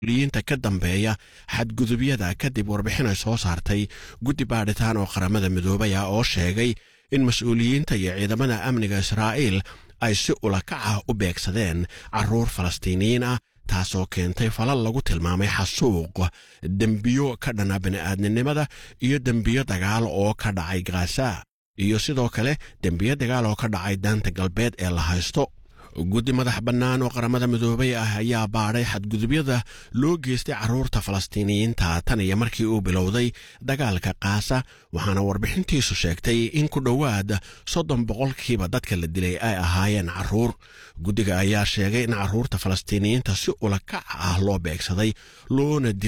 liyiinta ka dambeeya xadgudubyada kadib warbixin ay soo saartay guddi baadhitaan oo qaramada midoobay ah oo sheegay in mas-uuliyiinta iyo ciidamada amniga israa'iil ay si ulakac ah u beegsadeen carruur falastiiniyiin ah taasoo keentay falal lagu tilmaamay xasuuq dembiyo ka dhana bini'aadninimada iyo dembiyo dagaal oo ka dhacay gaza iyo sidoo kale dembiyo dagaal oo ka dhacay daanta galbeed ee la haysto guddi madax bannaan oo qaramada midoobay ah ayaa baadhay xadgudubyada loo geystay carruurta falastiiniyiinta tan iyo markii uu bilowday dagaalka kaasa waxaana warbixintiisu sheegtay in ku dhowaad soddon boqolkiiba dadka la dilay ay ahaayeen carruur guddiga ayaa sheegay in carruurta falastiiniyiinta si ulakac ah loo beegsaday loona dilay